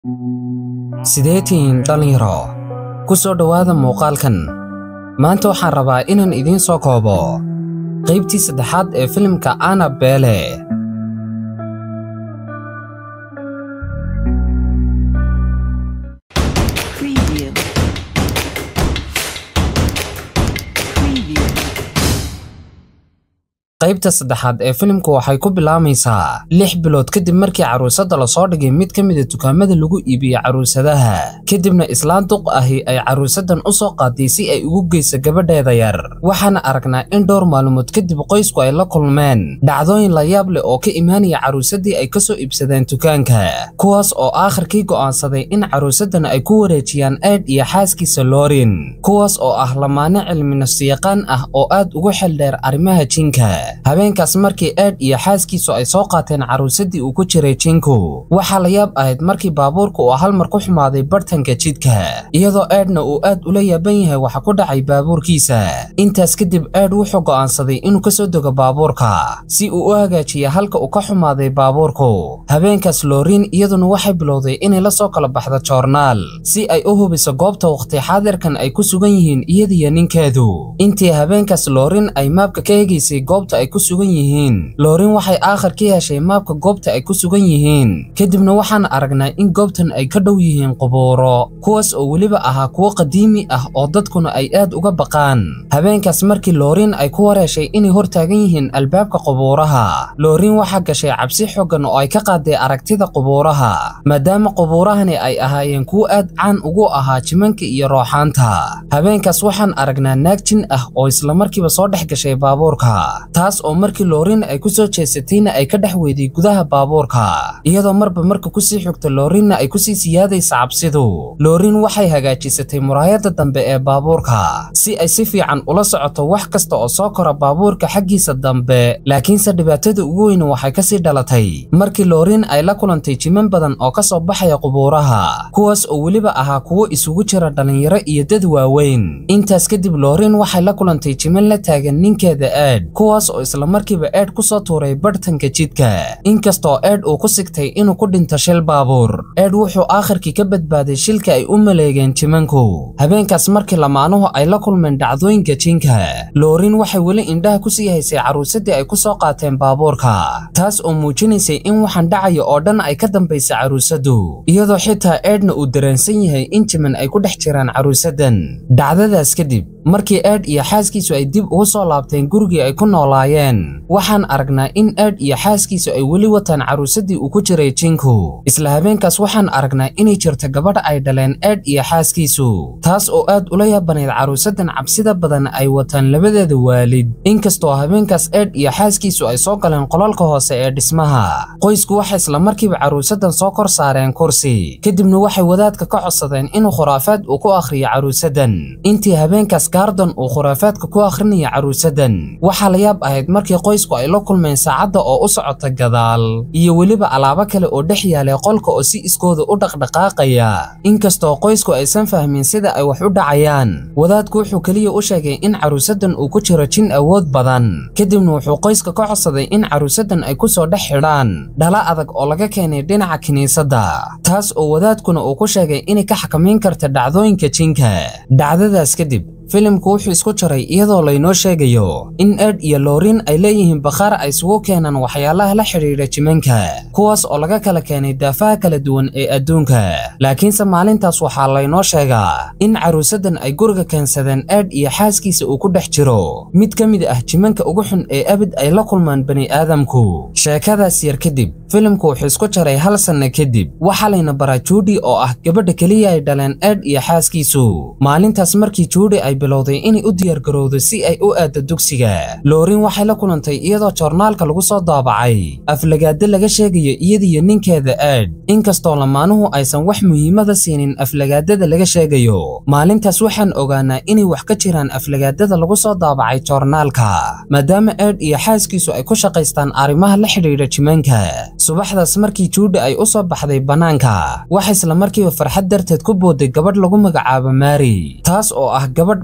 sidee tihiin dhallinyaro ku soo dhowaada muuqaalkan maanta waxaan rabaa inaan idiin soo koobo qaybtii saddexaad ee filimka anabele Preview. Preview. qaybta saddexaad ee filimku waxay ku bilaamaysaa lix bilood kadib markii caruusadda lasoo dhigay mid ka mida dukaamada lagu iibiyo caruusadaha kadibna islaan duq ahi ay caruusaddan u soo qaaday si ay ugu geyso gabadheeda yar waxaana aragnaa in dhowr maalmood kadib qoysku ay la kulmeen dhacdooyin la yaab leh oo ka imaanaya caruusaddii ay kasoo iibsadeen dukaanka kuwaas oo aakhirkii go'aansaday in caruusaddan ay ku wareejiyaan aad iyo xaaskiisa loorin kuwaas oo ah lamaane cilmi nafsiyaqaan ah oo aad ugu xeldheer arrimaha jinka habeenkaas markii aad iyo xaaskiisu ay soo qaateen caruusaddii uu ku jiray jinku waxaa la yaab ahayd markii baabuurka uu hal mar ku xumaaday bartanka jidka iyadoo aadna uu aad ula yaaban yahay waxa ku dhacay baabuurkiisa intaas kadib aad wuxuu go'aansaday inuu kasoo dego baabuurka si uu u hagaajiya halka uu ka xumaaday baabuurku habeenkaas loorin iyaduna waxay bilowday inay la soo kala baxdo joornaal si ay u hubiso goobta waqti xaadirkan ay ku sugan yihiin iyadiyo ninkeedu intii habeenkaas loorin ay maabka ka eegaysay goobta ay ku sugan yihiin loorin waxay aakhir ka heshay maabka goobta ay ku sugan yihiin kadibna waxaan aragnaa in goobtan ay ka dhow yihiin qubuuro kuwaas oo weliba ahaa kuwo qadiimi ah oo dadkuna ay aad uga baqaan habeenkaas markii loorin ay ku wareeshay inay hor taagan yihiin albaabka qubuuraha loorin waxaa gashay cabsi xoogan oo ay ka qaaday aragtida qubuuraha maadaama qubuurahani ay ahaayeen kuwo aad caan ugu ahaa jimanka iyo rooxaanta habeenkaas waxaan aragnaa naag jin ah oo islamarkiiba soo dhex gashay baabuurka taas oo markii loorin ay ku soo jeesatayna ay ka dhex weyday gudaha baabuurka iyadoo marba marka kusii xigta loorinna ay kusii siyaadaysa cabsidu loorin waxay hagaajisatay muraayadda dambe ee baabuurka si ay si fiican ula socoto wax kasta oo soo kora baabuurka xaggiisa dambe laakiinse dhibaatada ugu weyn waxay kasii dhalatay markii loorin ay la kulantay jiman badan oo ka soo baxaya qubuuraha kuwaas oo weliba ahaa kuwo isugu jira dhallinyaro iyo dad waaweyn intaas kadib loorin waxay la kulantay jiman la taagan ninkeeda aad kuwaas oo islamarkiiba eedh ku soo tuuray barhtanka jidka inkastoo eedh uu ku sigtay inuu ku dhinto shil baabuur eedh wuxuu aakhirkii ka badbaaday shilka ay u maleegeen jimanku habeenkaas markii lamaanuhu ay la kulmeen dhacdooyinka jinka loorin waxay weli indhaha ku sii haysay caruusaddii ay ku soo qaateen baabuurka taas oo muujinaysay in waxaan dhacaya oo dhan ay ka dambaysa caruusaddu iyadoo xitaa eedhna uu dareensan yahay in jiman ay ku dhex jiraan caruusaddan dhacdadaas kadib markii aadh iyo xaaskiisu ay dib ugu soo laabteen gurigii ay ku noolaayeen waxaan aragnaa in aadh iyo xaaskiisu ay weli wataan caruusaddii uu ku jiray jinku isla habeenkaas waxaan aragnaa inay jirto gabadha ay dhaleen aadh iyo xaaskiisu taas oo aad ula yaabanayd caruusaddan cabsida badan ay wataan labadeeda waalid inkastoo habeenkaas aadh iyo xaaskiisu ay soo galeen qolalka hoose ee dhismaha qoysku waxay islamarkiiba caruusaddan soo kor saareen kursi kadibna waxay wadaadka ka codsadeen inuu khuraafaad uu ku akhriyo caruusaddan intii habeenkaas gaardon uu khuraafaadka ku akhrinaya caruusaddan waxaa la yaab ahayd markii qoysku ay la kulmeen saacadda oo u socota gadaal iyo weliba alaabo kale oo dhex yaalay qolka oo si iskooda u dhaqdhaqaaqaya inkastoo qoysku aysan fahmin sida ay wax u dhacayaan wadaadku wuxuu keliya u sheegay in caruusaddan uu ku jiro jin awood badan kadibna wuxuu qoyska ka codsaday in caruusaddan ay ku soo dhex xidhaan dhala adag oo laga keenay dhinaca kiniisadda taas oo wadaadkuna uu ku sheegay inay ka xakamayn karta dhacdooyinka jinka dhacdadaas kadib filimku wuxuu isku jaray iyadoo laynoo sheegayo in aadh iyo loorin ay leeyihiin bakhaar ay isugu keenaan waxyaalaha la xidhiidha jimanka kuwaas oo laga kala keenay daafaha kala duwan ee adduunka laakiinse maalintaas waxaa laynoo sheegaa in caruusaddan ay guriga keensadeen aadh iyo xaaskiisa uu ku dhex jiro mid ka mid ah jimanka ugu xun ee abid ay la kulmaan bani aadamku sheekadaas yar kadib filimku wuxuu isku jaray hal sanno kadib waxaa layna baraa juudi oo ah gabadha keliya ay dhaleen aadh iyo xaaskiisu maalintaas markii juudi ay bilowday inay u diyaargarowdo si ay u aaddo dugsiga loorin waxay la kulantay iyadoo joornaalka lagu soo daabacay aflagaado laga sheegayo iyadiyo ninkeeda aadh inkastoo lamaanuhu aysan wax muhiimada siinin aflagaadada laga sheegayo maalintaas waxaan ogaanaa inay wax ka jiraan aflagaadada lagu soo daabacay joornaalka maadaama aadh iyo xaaskiisu ay ku shaqaystaan arrimaha la xidhiidha jimanka subaxdaas markii juudha ay u soo baxday bannaanka waxa isla markiiba farxad darteed ku booday gabadh lagu magacaabo maari taas oo ah gabadh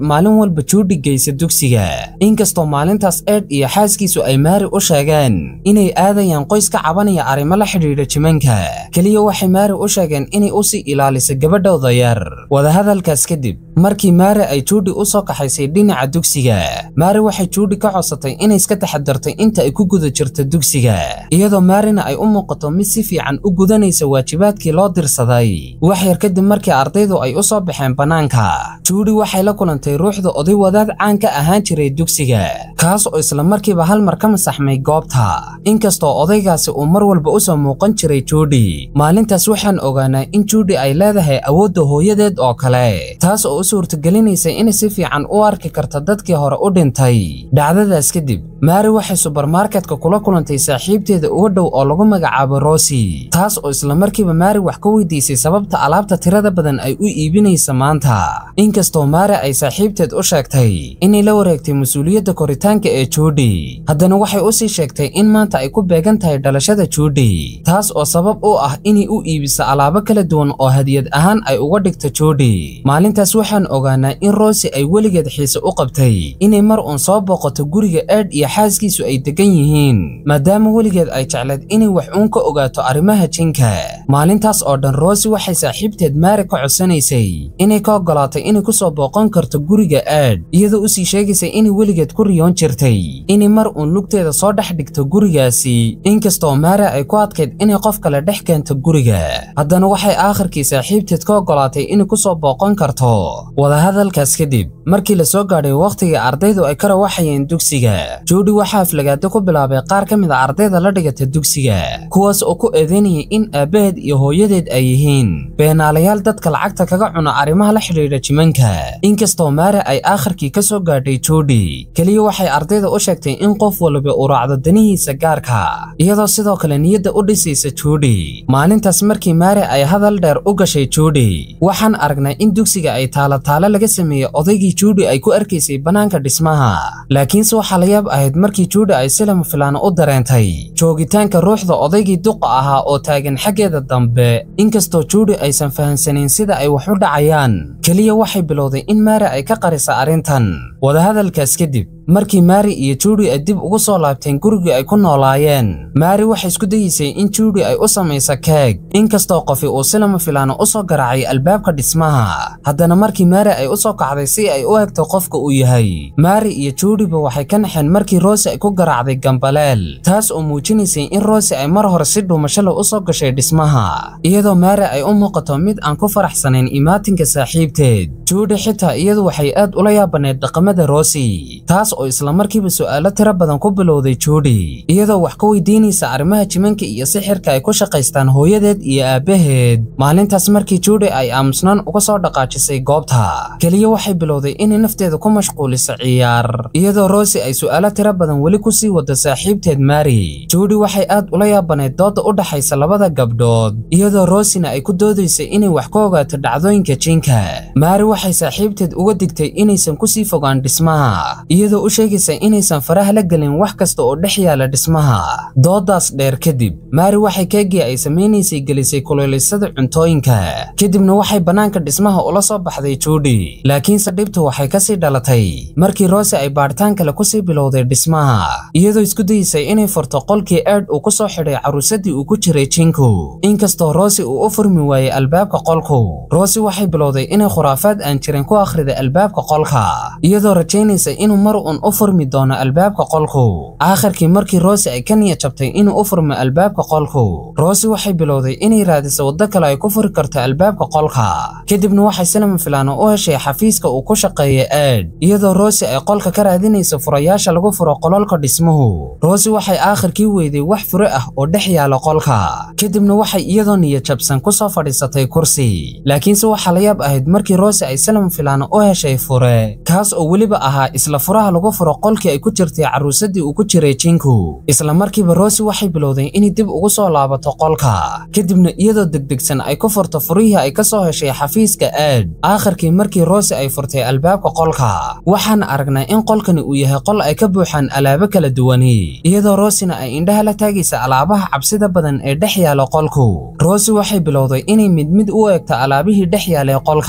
maalin walba juudi geysa dugsiga inkastoo maalintaas eed iyo xaaskiisu ay maari u sheegeen inay aadayaan qoys ka cabanaya arrimo la xidhiidha jimanka keliya waxay maari u sheegeen inay u sii ilaaliso gabadhooda yar wadahadalkaas kadib markii maari ay juudi u soo kaxaysay dhinaca dugsiga maari waxay juudi ka codsatay inay iska taxadartay inta ay ku guda jirto dugsiga iyadoo maarina ay u muuqato mid si fiican u gudanaysa waajibaadkii loo dirsaday wax yar kadib markii ardaydu ay u soo baxeen bannaanka juudi waxay la kulantay ruuxda oday wadaad caan ka ahaan jiray dugsiga kaas oo isla markiiba hal mar ka masaxmay goobta inkastoo odaygaasi uu mar walba u soo muuqan jiray juudi maalintaas waxaan ogaanaa in juudi ay leedahay awoodda hooyadeed oo kale taas oo u suurtagelinaysa inay si fiican u arki karta dadkii hore u dhintay dhacdadaas kadib maari waxay subarmarketka kula kulantay saaxiibteeda uga dhow oo lagu magacaabo rosi taas oo isla markiiba maari wax ka weydiisay sababta alaabta tirada badan ay u iibinaysa maanta inkastoo maari ay saaxiibteed u sheegtay inay la wareegtay mas-uuliyadda koritaanka ee juudi haddana waxay u sii sheegtay in maanta ay ku beegan tahay dhalashada juudi taas oo sabab u ah inay u iibiso alaabo kala duwan oo hadiyad ahaan ay uga dhigto juudi maalintaas waxaan ogaanaa in rosi ay weligeed xiise u qabtay inay mar uun soo booqato guriga eed iyo xaaskiisu ay degan yihiin maadaama weligeed ay jecleed inay wax uun ka ogaato arrimaha jinka maalintaas oo dhan rosi waxay saaxiibteed maari ka codsanaysay inay ka oggolaatay inay ku soo booqan karto guriga aad iyadoo usii sheegaysay inay weligeed ku riyoon jirtay inay mar uun lugteeda soo dhex dhigto gurigaasi inkastoo maari ay ku adkayd inay qof kale dhex keento guriga haddana waxay aakhirkii saaxiibteed ka oggolaatay inay ku soo booqan karto wadahadalkaas kadib markii la soo gaadhay wakhtiga ardaydu ay ka rawaxayeen dugsiga juudi waxaa aflagaado ku bilaabay qaar ka mid a ardayda la dhigata dugsiga kuwaas oo ku eedeynayay in aabbaheed iyo hooyadeed ay yihiin beenaalayaal dadka lacagta kaga cuna arrimaha la xidhiidha jimanka inkastoo maari ay aakhirkii ka soo gaadhay juudi keliya waxay ardayda u sheegtay in qof waliba uu raacdo danihiisa gaarka iyadoo sidoo kale niyadda u dhisaysa juudi maalintaas markii maari ay hadal dheer u gashay juudi waxaan aragnay in dugsiga ay taalo-taalo laga sameeyey odaygii juudi ay ku arkaysay bannaanka dhismaha laakiinse waxaa la yaab ahayd markii juudi ay si lama filaana u dareentay joogitaanka ruuxda odaygii duqa ahaa oo taagan xaggeeda dambe inkastoo juudi aysan fahansanayn sida ay wax u dhacayaan keliya waxay bilowday in maari ay ka qarisa arrintan wadahadalkaas kadib markii maari iyo juudi ay dib ugu soo laabteen gurigii ay ku noolaayeen maari waxay isku dayeysay in juudi ay u samayso keeg inkastoo qofi uu si lama filaana u soo garaacay albaabka dhismaha haddana markii maari ay u soo kacday si ay u egto qofka uu yahay maari iyo juudiba waxay ka naxeen markii rosi ay ku garaacday gambaleel taas oo muujinaysay in rosi ay mar hore si dhuumashala u soo gashay dhismaha iyadoo maari ay u muuqato mid aan ku faraxsanayn imaatinka saaxiibteed juudi xitaa iyadu waxay aad ula yaabanayd dhaqamada rosi taas oo isla markiiba su'aalo tiro badan ku bilowday juudi iyadoo wax ka weydiinaysa arrimaha jimanka iyo sixirka ay ku shaqaystaan hooyadeed iyo aabbaheed maalintaas markii juudi ay aamusnaan uga soo dhaqaajisay goobta keliya waxay bilowday inay nafteeda ku mashquuliso ciyaar iyadoo rosi ay su'aalo tiro badan weli ku sii wado saaxiibteed maari juudi waxay aad ula yaabanayd dooda u dhaxaysa labada gabdhood iyadoo rosina ay ku doodaysay inay wax ka ogaato dhacdooyinka jinka maari waxay saaxiibteed uga digtay inaysan ku sii fogaan dhismaha iyadoo u sheegaysa inaysan faraha la gelin wax kasta oo dhex yaala dhismaha doodaas dheer kadib maari waxay keegii ay samaynaysay gelisay kuleelaysada cuntooyinka kadibna waxay bannaanka dhismaha ula soo baxday juudi laakiinse dhibtu waxay kasii dhalatay markii rosi ay baadhitaan kale kusii bilowday dhismaha iyadoo isku dayeysay inay furto qolkii eed uu ku soo xidhay caruusadii uu ku jiray jinku inkastoo rosi uu u furmi waayey albaabka qolku rosi waxay bilowday inay khuraafaad aan jirin ku akhriday albaabka qolka iyadoo rajaynaysa inuu mar uun u furmi doono albaabka qolku aakhirkii markii rosi ay ka niyad jabtay inuu u furmo albaabka qolku rosi waxay bilowday inay raadiso waddo kale ay ku furi karto albaabka qolka kadibna waxay silama filaano u heshay xafiiska uu ku shaqeeya eed iyadoo rosi ay qolka ka raadinayso furayaasha lagu furo qololka dhismuhu rosi waxay aakhirkii weyday wax fure ah oo dhex yaala qolka kadibna waxay iyadoo niyad jabsan ku soo fadhiisatay kursi laakiinse waxaa la yaab ahayd markii rosi ay silama filaano u heshay fure kaas oo weliba ahaa isla furaha lagu furo qolkii ay ku jirtay caruusadii uu ku jiray jinku isla markiiba rosi waxay bilowday inay dib ugu soo laabato qolka kadibna iyadoo degdegsan ay ku furto furihii ay ka soo heshay xafiiska aad aakhirkii markii rosi ay furtay albaabka qolka waxaan aragnaa in qolkani uu yahay qol ay ka buuxaan alaabo kala duwani iyadoo rosina ay indhaha la taagaysa alaabaha cabsida badan ee dhex yaala qolku rosi waxay bilowday inay mid mid u eegto alaabihii dhex yaalay qolka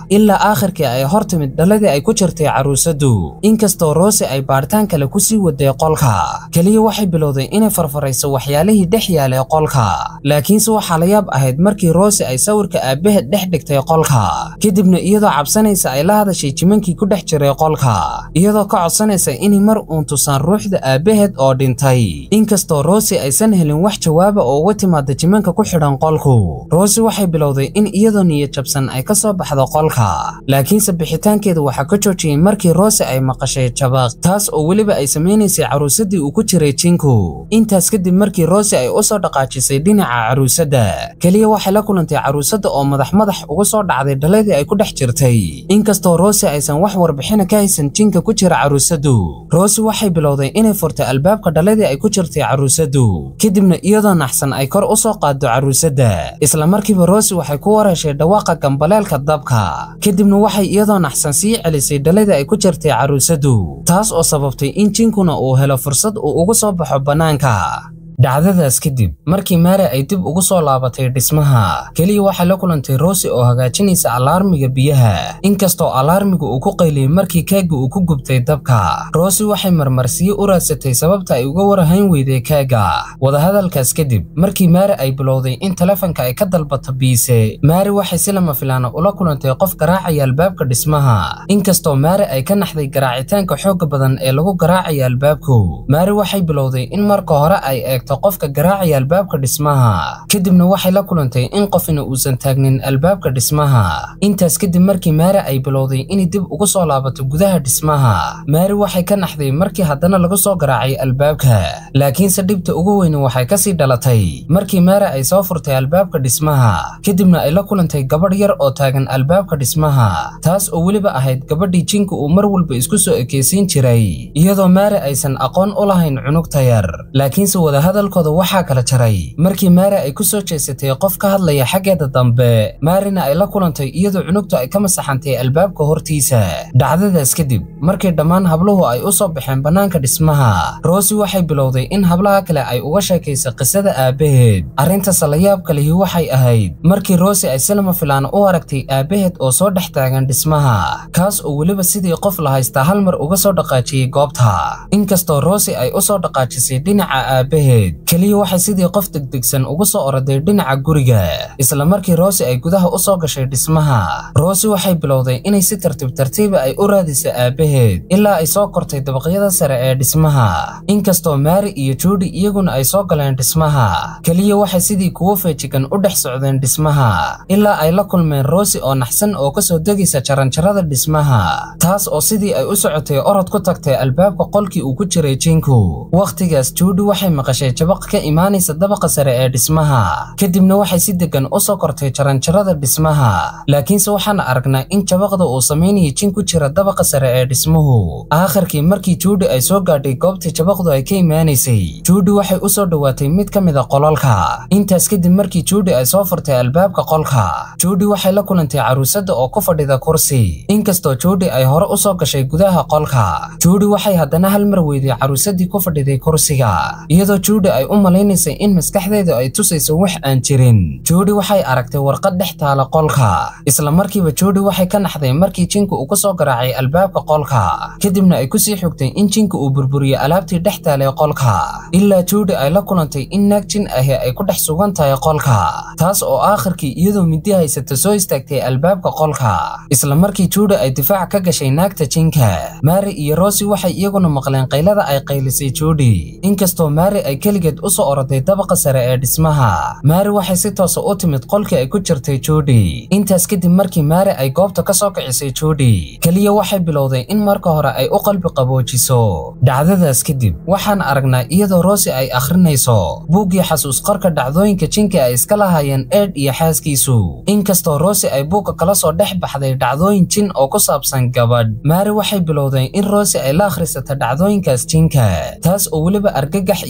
ilaa aakhirkii ay hor timid dhaladii ay ku jirtay caruusadu inkastoo rosi ay baadhitaan kale ku sii waday qolka keliya waxay bilowday inay farfarayso waxyaalihii dhex yaalay qolka laakiinse waxaa la yaab ahayd markii rosi ay sawirka aabbaheed dhex dhigtay qolka kadibna iyadoo cabsanaysa ay la hadashay jimankii ku dhex jiray qolka iyadoo ka codsanaysa inay mar uun tusaan ruuxda aabbaheed oo dhintay inkastoo rosi aysan helin wax jawaaba oo uga timaada jimanka ku xidhan qolku rosi waxay bilowday in iyadoo niyad jabsan ay ka soo baxdo qolka laakiinse bixitaankeeda waxaa ka joojiyey markii rosi ay maqashay jabaq taas oo weliba ay samaynaysay caruusadii uu ku jiray jinku intaas kadib markii rosi ay u soo dhaqaajisay dhinaca caruusadda keliya waxay la kulantay caruusadda oo madax madax uga soo dhacday dhaladii ay ku dhex jirtay inkastoo rosi aysan wax warbixina ka haysan jinka ku jira caruusadu rosi waxay bilowday inay furtay albaabka dhaladii ay ku jirtay caruusadu kadibna iyadoo naxsan ay kor u soo qaaddo caruusadda isla markiiba rosi waxay ku wareeshay dhawaaqa gambaleelka dabka kadibna waxay iyadoo naxsan sii celisay dhaladii ay ku jirtay caruusadu taas oo sababtay in jinkuna uu helo fursad uu uga soo baxo bannaanka dhacdadaas kadib markii maare ay dib ugu soo laabatay dhismaha keliya waxay la kulantay rosi oo hagaajinaysa alaarmiga biyaha inkastoo alaarmiga uu ku qayliyey markii keega uu ku gubtay dabka rosi waxay marmarsiyo u raadsatay sababta ay uga warahayn weyday keega wadahadalkaas kadib markii maare ay bilowday in telefonka ay ka dalbato biise maare waxay si lama filaana ula kulantay qof garaacaya albaabka dhismaha inkastoo maare ay ka naxday garaacitaanka xoogga badan ee lagu garaacaya albaabku maare waxay bilowday in marka hore ay eegto qofka garaacaya albaabka dhismaha kadibna waxay la kulantay in qofina uusan taagnin albaabka dhismaha intaas kadib markii maare ay bilowday inay dib ugu soo laabato gudaha dhismaha maare waxay ka naxday markii haddana lagu soo garaacay albaabka laakiinse dhibta ugu weyni waxay kasii dhalatay markii maare ay soo furtay albaabka dhismaha kadibna ay la kulantay gabadh yar oo taagan albaabka dhismaha taas oo weliba ahayd gabadhii jinka uu mar walba isku soo ekeysiin jiray iyadoo maare aysan aqoon u lahayn cunugta yar laakiinse wadahadalkooda waxaa kala jaray markii maare ay ku soo jeesatay qof ka hadlaya xaggeeda dambe maarina ay la kulantay iyadoo cunugtu ay ka masaxantay albaabka hortiisa dhacdadaas kadib markii dhammaan habluhu ay u soo baxeen bannaanka dhismaha rosi waxay bilowday in hablaha kale ay uga sheekaysa qisada aabbaheed arrintaas la yaabka lihi waxay ahayd markii rosi ay silama filaan u aragtay aabbaheed oo soo dhex taagan dhismaha kaas oo weliba sidii qof la haystaa hal mar uga soo dhaqaajiyey goobta inkastoo rosi ay u soo dhaqaajisay dhinaca aabbaheed keliya waxay sidii qof degdegsan ugu soo oroday dhinaca guriga isla markii rosi ay gudaha u soo gashay dhismaha rosi waxay bilowday inay si tartiib tartiiba ay u raadisa aabbaheed ilaa ay soo kortay dabaqyada sare ee dhismaha inkastoo maari iyo juudi iyaguna ay soo galeen dhismaha keliya waxay sidii kuwo feejigan u dhex socdeen dhismaha ilaa ay la kulmeen rosi oo naxsan oo kasoo degaysa jaranjarada dhismaha taas oo sidii ay u socotay orod ku tagtay albaabka qolkii uu ku jiray jinku wakhtigaas juudi waxay maqashay jabaq ka imaanaysa dabaqa sare ee dhismaha kadibna waxay si degan u soo kortay jaranjarada dhismaha laakiinse waxaan aragnaa in jabaqda uu samaynaya jin ku jira dabaqa sare ee dhismuhu aakhirkii markii juudi ay soo gaadhay goobtii jabaqdu ay ka imaanaysay juudi waxay u soo dhowaatay mid ka mid a qolalka intaas kadib markii juudi ay soo furtay albaabka qolka juudi waxay la kulantay caruusada oo ku fadhida kursi inkastoo juudi ay hore u soo gashay gudaha qolka juudi waxay haddana hal mar weyday caruusadii ku fadhiday kursiga iyadoo juudi ay u malaynaysay in maskaxdeedu ay tusayso wax aan jirin juudi waxay aragtay warqad dhex taala qolka isla markiiba juudi waxay ka naxday markii jinka uu ku soo garaacay albaabka qolka kadibna ay kusii xogtay in jinka uu burburiyey alaabtii dhex taalay qolka ilaa juudi ay la kulantay in naag jin ahi ay ku dhex sugan tahay qolka taas oo aakhirkii iyadoo midi haysata soo istaagtay albaabka qolka isla markii juudi ay difaac ka gashay naagta jinka maari iyo rosi waxay iyaguna maqleen qaylada ay qaylisay juudi inkastoo maari ay keligeed u soo oroday dabaqa sare ee dhismaha maari waxay si toosa u timid qolkii ay ku jirtay juudi intaas kadib markii maari ay goobta ka soo kicisay juudi keliya waxay bilowday in marka hore ay u qalbi qaboojiso dhacdadaas kadib waxaan aragnaa iyadoo rosi ay akhrinayso buuggii xasuus qorka dhacdooyinka jinka ay iska lahaayeen eed iyo xaaskiisu inkastoo rosi ay buugga kala soo dhex baxday dhacdooyin jin oo ku saabsan gabadh maari waxay bilowday in rosi ay la akhrisato dhacdooyinkaas jinka taas oo weliba argagax iyo cabsi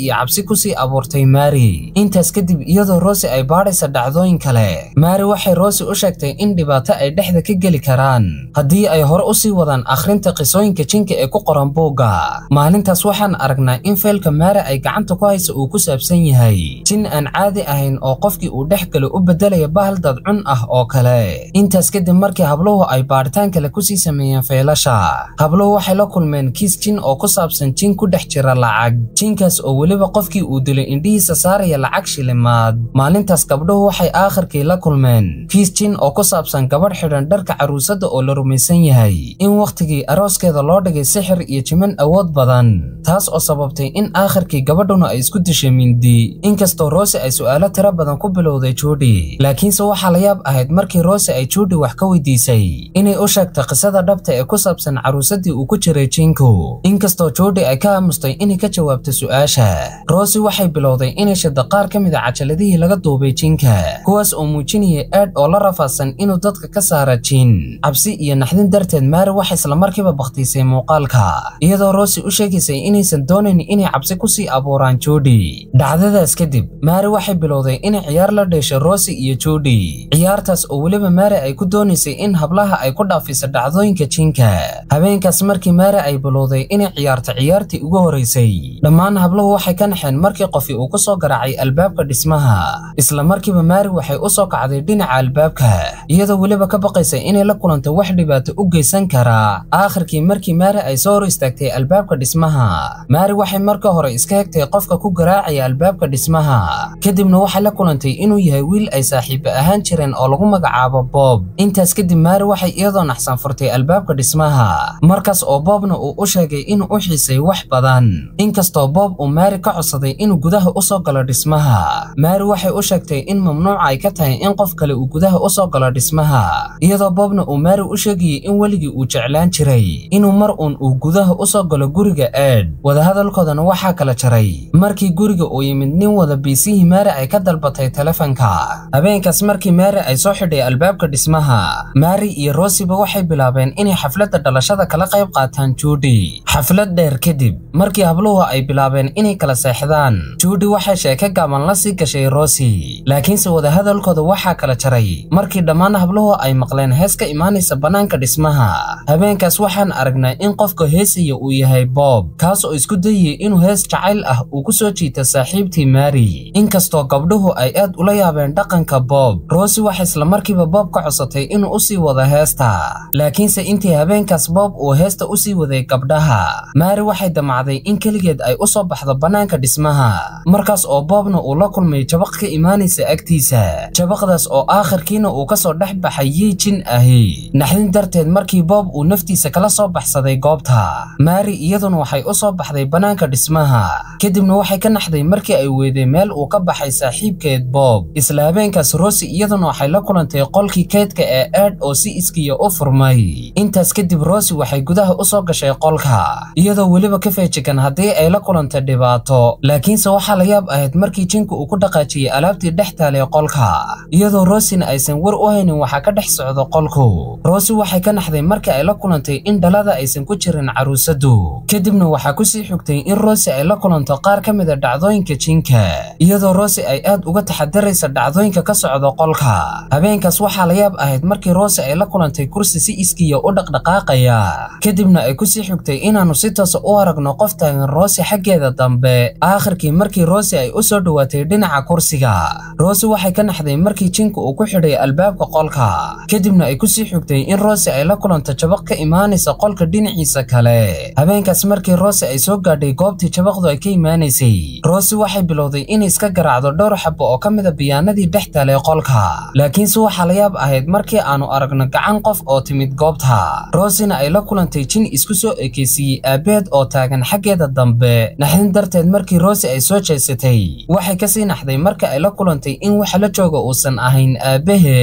kusii abuurtay mary intaas kadib iyadoo rosi ay baadhaysa dhacdooyin kale mary waxay rosi u sheegtay in dhibaato ay dhexda ka geli karaan haddii ay hore usii wadaan akhrinta qisooyinka jinka ee ku qoran buugga maalintaas waxaan aragnaa in feelka mary ay gacanta ku haysa uu ku saabsan yahay jin aan caadi ahayn oo qofkii uu dhex galo u bedelaya bahal dadcun ah oo kale intaas kadib markii habluhu ay baadhitaan kale kusii sameeyeen feelasha habluhu waxay la kulmeen kiis jin oo ku saabsan jin ku dhex jira lacag jinkaas oo weliba qofkii uu dilay indhihiisa saaraya lacag shilimaad maalintaas gabdhuhu waxay aakhirkii la kulmeen kiis jin oo ku saabsan gabadh xidhan dharka caruusada oo la rumaysan yahay in wakhtigii arooskeeda loo dhigay sixir iyo jiman awood badan taas oo sababtay in aakhirkii gabadhuna ay isku dishay mindi inkastoo rosi ay su'aalo tiro badan ku bilowday juudi laakiinse waxaa la yaab ahayd markii rosi ay juudi wax ka weydiisay inay u sheegtay qisada dhabta ee ku saabsan caruusadii uu ku jiray jinku inkastoo juudi ay ka aamustay inay ka jawaabto su'aasha rosi waxay bilowday inay shada qaar ka mid a cajaladihii laga duubay jinka kuwaas oo muujinaya aad oo la rafaadsan inuu dadka ka saara jin cabsi iyo naxdin darteed maari waxay islamarkiiba bakhtiisay muuqaalka iyadoo rosi u sheegaysay inaysan doonayn inay cabsi kusii abuuraan juudi dhacdadaas kadib maari waxay bilowday inay ciyaar la dheesho rosi iyo juudi ciyaartaas oo weliba maari ay ku doonaysay in hablaha ay ku dhaafiso dhacdooyinka jinka habeenkaas markii maari ay bilowday inay ciyaarto ciyaartii ugu horeysay dhammaan habluhu waxay ka naxeen markii qofi uu ku soo garaacay albaabka dhismaha isla markiiba maari waxay u soo kacday dhinaca albaabka iyadoo weliba ka baqaysa inay la kulanto wax dhibaato u geysan kara aakhirkii markii maari ay soo hor istaagtay albaabka dhismaha maari waxay marka hore iska hegtay qofka ku garaacaya albaabka dhismaha kadibna waxay la kulantay inuu yahay wiil ay saaxiibo ahaan jireen oo lagu magacaabo bob intaas kadib maari waxay iyadoo naxsan furtay albaabka dhismaha markaas oo bobna uu u sheegay inuu u xiisay wax badan inkastoo bob uu maari ka codsaday inuu gudaha u soo galo dhismaha maari waxay u sheegtay in mamnuuca ay ka tahay in qof kale uu gudaha u soo galo dhismaha iyadoo bobna uu maari u sheegayay in weligii uu jeclaan jiray inuu mar uun uu gudaha u soo galo guriga eed wadahadalkoodana waxaa kala jaray markii guriga uu yimid nin wada biisihii maari ay ka dalbatay telefonka habeenkaas markii maari ay soo xidhay albaabka dhismaha maari iyo rosiba waxay bilaabeen inay xafladda dhalashada kala qayb qaataan juudi xaflad dheer kadib markii habluhu ay bilaabeen inay kala seexdaan juudi waxay sheeko gaaban la sii gashay rosi laakiinse wadahadalkooda waxaa kala jaray markii dhammaan habluhu ay maqleen hees ka imaanaysa bannaanka dhismaha habeenkaas waxaan aragnaa in qofka heesaya uu yahay bob kaas oo isku dayaya inuu hees jacayl ah uu ku soo jiita saaxiibtii maari inkastoo gabdhuhu ay aad ula yaabeen dhaqanka bob rosi waxay islamarkiiba bob ka codsatay inuu usii wado heesta laakiinse intii habeenkaas bob uu heesta usii waday gabdhaha maari waxay damacday in keligeed ay u soo baxdo bannaanka dhismaha markaas oo boobna uu la kulmay jabaq ka imaanaysa agtiisa jabaqdaas oo aakhirkiina uu ka soo dhex baxay yii jin ahi naxdin darteed markii bob uu naftiisa kala soo baxsaday goobta maari iyaduna waxay u soo baxday bannaanka dhismaha kadibna waxay ka naxday markii ay weeday meel uu ka baxay saaxiibkeed bob isla habeenkaas rosi iyaduna waxay la kulantay qolkii keydka ee eed oo si iskiya u furmay intaas kadib rosi waxay gudaha u soo gashay qolka iyadoo weliba ka feejigan haddii ay la kulantay dhibaato laakiinse waxaa la yaab ahayd markii jinku uu ku dhaqaajiyey alaabtii dhex taalay qolka iyadoo rosina aysan war u haynin waxaa ka dhex socdo qolku rosi waxay ka naxday markii ay la kulantay in dhalada aysan ku jirin caruusadu kadibna waxaa kusii xigtay in rosi ay la kulanto qaar ka mid a dhacdooyinka jinka iyadoo rosi ay aad uga taxadaraysa dhacdooyinka ka socda qolka habeenkaas waxaa la yaab ahayd markii rosi ay la kulantay kursi si iskiya u dhaqdhaqaaqaya kadibna ay kusii xigtay inaannu si toosa u aragno qof taagan rosi xaggeeda dambe aakhirkii markii rosi ay u soo dhowaatay dhinaca kursiga rosi waxay ka naxday markii jinku uu ku xidhay albaabka qolka kadibna ay kusii xigtay in rosi ay la kulanto jabaq ka imaanaysa qolka dhinaciisa kale habeenkaas markii rosi ay soo gaadhay goobtii jabaqdu ay ka imaanaysay rosi waxay bilowday inay iska garaacdo dhowr xabo oo ka mida biyaanadii dhex taalay qolka laakiinse waxaa la yaab ahayd markii aanu aragno gacan qof oo timid goobta rosina ay la kulantay jin isku soo ekeysiiyey aabeed oo taagan xaggeeda dambe naxdin darteed markii rosi ay soo jeesatay waxay kasii naxday marka ay la kulantay in waxa la jooga uusan ahayn aabaheed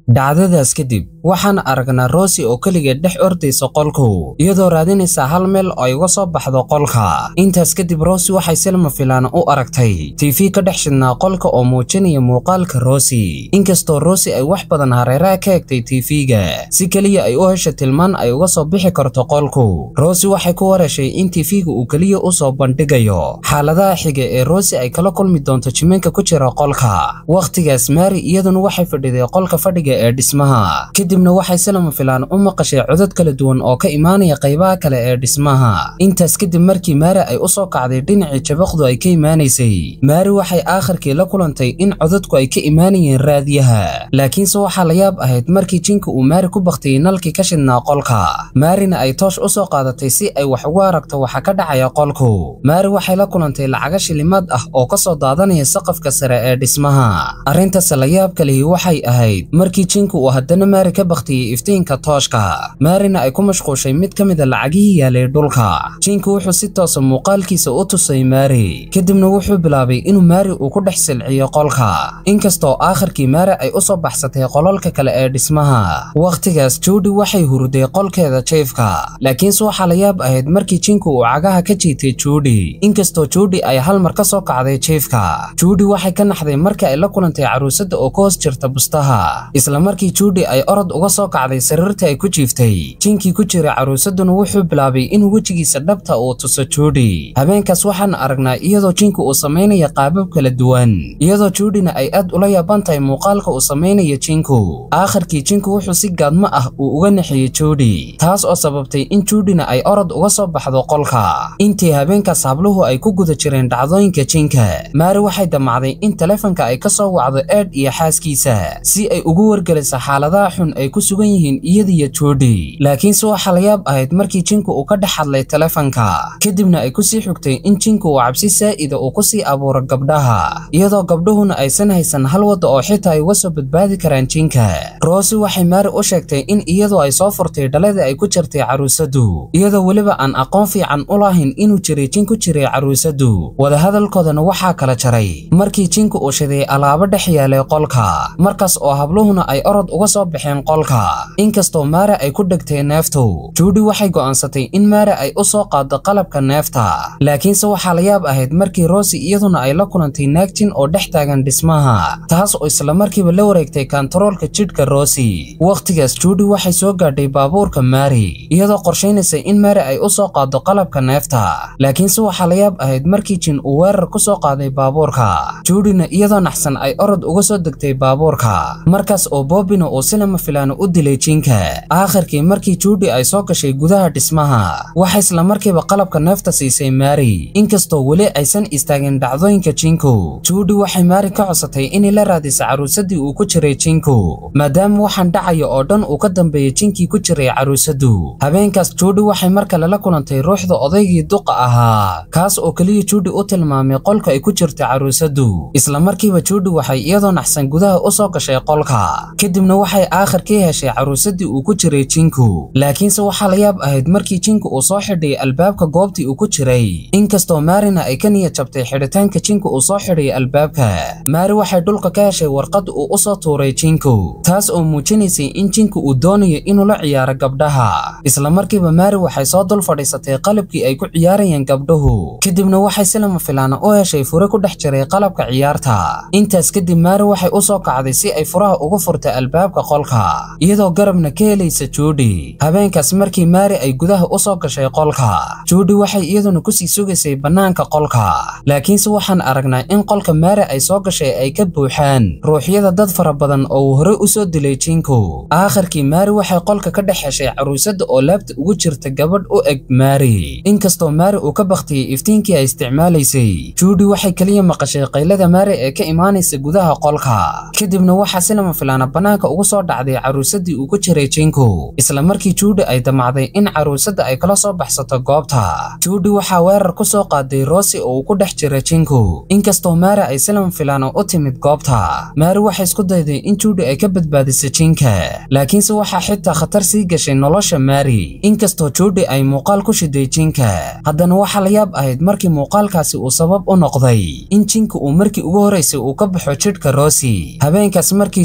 dhacdadaas kadib waxaan aragnaa rosi oo keligeed dhex ordaysa qolku iyadoo raadinaysa hal meel oo ay uga soo baxdo qolka intaas kadib rosi waxay silma filaan u aragtay tv ka dhex shidnaa qolka oo muujinaya muuqaalka rosi inkastoo rosi ay wax badan hareeraha ka egtay tv-ga si keliya ay u hesha tilmaan ay uga soo bixi karto qolku rosi waxay ku wareeshay in tv-ga uu keliya u soo bandhigayo xaaladaha xiga ee rosi ay kala kulmi doonto jiminka ku jira qolka wakhtigaas mari iyaduna waxay fadhiday qolka fadhiga ee dhismaha kadibna waxay silama filaan u maqashay codad kala duwan oo ka imaanaya qaybaha kale ee dhismaha intaas kadib markii maari ay u soo kacday dhinacii jabaqdu ay ka imaanaysay maari waxay aakhirkii la kulantay in codadku ay ka imaanayeen raadiyaha laakiinse waxaa la yaab ahayd markii jinka uu maari ku baktiyey nalkii ka shidnaa qolka maarina ay toosh u soo qaadatay si ay wax ugu aragto waxa ka dhacaya qolku maari waxay la kulantay lacaga shilimaad ah oo ka soo daadanaya saqafka sare ee dhismaha arrintaas la yaabka lihi waxay ahayd markii jinku uu haddana maari ka baktiyey iftiinka tooshka maarina ay ku mashquushay mid ka mida lacagihii yaalay dhulka jinku wuxuu si toosa muuqaalkiisa u tusay maari kadibna wuxuu bilaabay inuu maari uu ku dhex silciyo qolka inkastoo aakhirkii maari ay u soo baxsatay qolalka kale ee dhismaha wakhtigaas juudi waxay huruday qolkeeda jiefka laakiinse waxaa la yaab ahayd markii jinku uu cagaha ka jiitay juudi inkastoo juudi ay hal mar ka soo kacday jiefka juudi waxay ka naxday markii ay la kulantay caruusada oo ka hoos jirta bustaha isla markii juudi ay orod uga soo kacday sariirta ay ku jiiftay jinkii ku jiray caruusaduna wuxuu bilaabay inuu wejigiisa dhabta uu tuso juudi habeenkaas waxaan aragnaa iyadoo jinku uu samaynaya qaabab kala duwan iyadoo juudina ay aad ula yaaban tahay muuqaalka uu samaynayo jinku aakhirkii jinku wuxuu si gaadmo ah uu uga naxiyey juudi taas oo sababtay in juudina ay orod uga soo baxdo qolka intii habeenkaas habluhu ay ku guda jireen dhacdooyinka jinka maari waxay damacday in taleefanka ay ka soo wacdo eed iyo xaaskiisa si ay ugu wargeliso xaaladaha xun ay ku sugan yihiin iyadiyo juudi laakiinse waxaa la yaab ahayd markii jinku uu ka dhex hadlay taleefanka kadibna ay kusii xigtay in jinku uu cabsi saa'ida uu kusii abuuro gabdhaha iyadoo gabdhuhuna aysan haysan hal wadda oo xitaa ay uga soo badbaadi karaan jinka roosi waxay maari u sheegtay in iyadoo ay soo furtay dhaladii ay ku jirtay caruusadu iyadoo weliba aan aqoon fiican u lahayn inuu jiray jin ku jiray caruusadu wadahadalkoodana waxaa kala jaray markii jinku uu shiday alaabo dhex yaalay qolka markaas oo habluhuna ay orod uga soo baxeen qolka inkastoo maare ay ku dhegtay neeftu juudi waxay go'aansatay in maare ay u soo qaado qalabka neefta laakiinse waxaa la yaab ahayd markii roosi iyaduna ay la kulantay naag jin oo dhex taagan dhismaha taas oo isla markiiba la wareegtay kantaroolka jidhka roosi wakhtigaas juudi waxay soo gaadhay baabuurka maari iyadoo qorshaynaysa in maari ay u soo qaado qalabka neefta laakiinse waxaa la yaab ahayd markii jin uu weerar ku soo qaaday baabuurka juudina iyadoo naxsan ay orod uga soo degtay baabuurka markaas oo boobina uu sinama filaano u dilay jinka aakhirkii markii juudi ay soo gashay gudaha dhismaha waxay isla markiiba qalabka neefta siisay maari inkastoo weli aysan istaagin dhacdooyinka jinku juudi waxay maari ka codsatay inay la raadiso caruusadii uu ku jiray jinku maadaama waxaan dhacaya oo dhan uu ka dambeeyey jinkii ku jiray caruusadu habeenkaas juudi waxay mar kale la kulantay ruuxda odaygii duqa ahaa kaas oo keliya juudi u tilmaamay qolka ay ku jirta caruusadu isla markiiba juudi waxay iyadoo naxsan gudaha u soo gashay qolka kadibna waxay aakhirkii heshay caruusadii uu ku jiray jinku laakiinse waxaa la yaab ahayd markii jinku uu soo xidhay albaabka goobtii uu ku jiray inkastoo maarina ay ka niyad jabtay xidhitaanka jinku uu soo xidhay albaabka maari waxay dhulka ka heshay warqad uu u soo tuuray jinku taas oo muujinaysay in jinku uu doonayo inuu la ciyaaro gabdhaha isla markiiba maari waxay soo dul fadhiisatay qalabkii ay ku ciyaarayeen gabdhuhu kadibna waxay si lama filaana u heshay fure ku dhex jiray qalabka ciyaarta intaas kadib maari waxay u soo kacday si ay furaha ugu furtay albaabka qolka iyadoo garabna ka helaysa juudi habeenkaas markii maari ay gudaha u soo gashay qolka juudi waxay iyaduna kusii sugaysay bannaanka qolka laakiinse waxaan aragnaa in qolka maari ay soo gashay ay ka buuxaan ruuxyada dad fara badan oo uu horey u soo dilay jinku aakhirkii maari waxay qolka ka dhex heshay caruusada oo laabta ugu jirta gabadh u eg maari inkastoo maari uu ka baktiyey iftiinkii ay isticmaalaysay juudi waxay keliya maqashay qaylada maari ee ka imaanaysa gudaha qolka kadibna waxaa si lama filaana bannaanka ugu soo dhacday caruusadii uu ku jiray jinku isla markii juudi ay damacday in caruusada ay kala soo baxsato goobta juudi waxaa weerar ku soo qaaday roosi oo uu ku dhex jira jinku inkastoo maari ay si lama filaana u timid goobta maari waxay isku dayday in juudi ay ka badbaadiso jinka laakiinse waxaa xitaa khatar sii gashay nolosha maari inkastoo juudi ay muuqaal ku shiday jinka haddana waxaa la yaab ahayd markii muuqaalkaasi uu sabab u noqday in jinka uu markii ugu horeysay uu ka baxo jidhka roosi habeenkaas markii juudi ay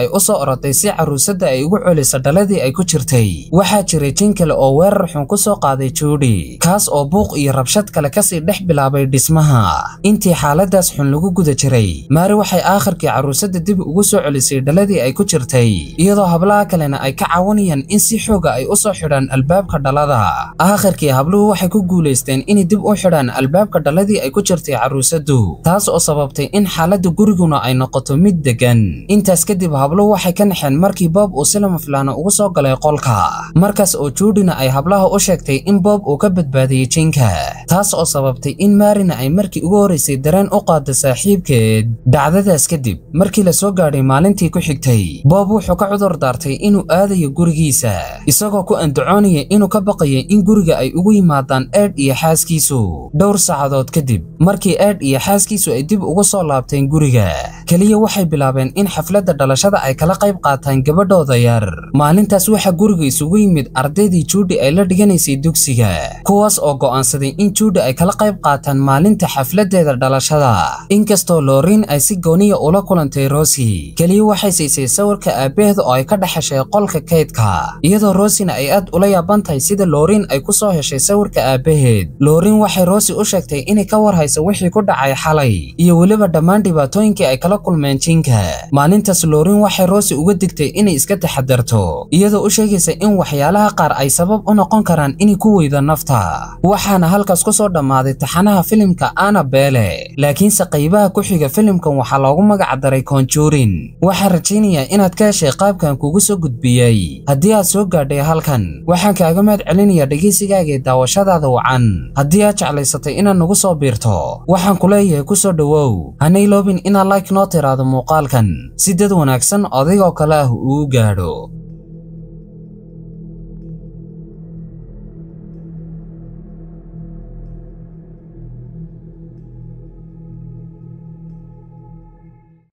ay u soo oroday si caruusadda ay ugu celiso dhaladii ay ku jirtay waxaa jiray jin kale oo weerar xun ku soo qaaday juudi kaas oo buuq iyo rabshad kale kasii dhex bilaabay dhismaha intii xaaladaas xun lagu guda jiray maari waxay aakhirkii caruusadda dib ugu soo celisay dhaladii ay ku jirtay iyadoo hablaha kalena ay ka caawinayaan in si xooga ay u soo xidhaan albaabka dhalada aakhirkii habluhu waxay ku guulaysteen inay dib u xidhaan albaabka dhaladii ay ku jirtay caruusaddu taas oo sababtay in xaaladda guriguna ay noqoto mid degan intaas kadib habluhu waxay ka naxeen markii boob uu si lama filaana ugu soo galay qolka markaas oo juudina ay hablaha u sheegtay in boob uu ka badbaadiyey jinka taas oo sababtay in maarina ay markii ugu horeysay dareen u qaado saaxiibkeed dhacdadaas kadib markii la soo gaadhay maalintii ku xigtay boob wuxuu ka cudur daartay inuu aadayo gurigiisa isagoo ku andacoonaya inuu ka baqayo in guriga ay ugu yimaadaan eedh iyo xaaskiisu dhowr saacadood kadib markii eedh iyo xaaskiisu ay dib ugu soo laabteen guriga keliya waxay bilaabeen in xafladda dhalashada ay kala qayb qaataan gabadhooda yar maalintaas waxaa guriga isugu yimid ardaydii juudi ay la dhiganaysay dugsiga kuwaas oo go'aansaday in juudi ay kala qayb qaataan maalinta xafladdeeda dhalashada inkastoo looriin ay si gooniya ula kulantay rosi keliya waxay siisay sawirka aabbaheed oo ay ka dhex heshay qolka kaydka iyadoo rosina ay aad ula yaaban tahay sida looriin ay ku soo heshay sawirka aabbaheed looriin waxay rosi u sheegtay inay ka war hayso wixii ku dhacay xalay iyo weliba dhammaan dhibaatooyinkii ay kala kulmeen jinka maalintaas looriin waxay rosi uga digtay inay iska taxadarto iyadoo u sheegaysa in waxyaalaha qaar ay sabab u noqon karaan inay ku weydo nafta waxaana halkaas ku soo dhammaaday taxanaha filimka anabele laakiinse qaybaha ku xiga filimkan waxaa loogu magac daray conjurin waxaan rajaynayaa inaad ka heshay qaabkan kugu soo gudbiyey haddii aad soo gaadhay halkan waxaan kaaga mahad celinayaa dhegaysigaaga daawashadaada wacan haddii aad jeclaysatay inaad nagu soo biirto waxaan ku leeyahay ku soo dhowow hana iloobin inaad like noo tiraado muuqaalkan si dad wanaagsan odaygoo kale ah uu gaadho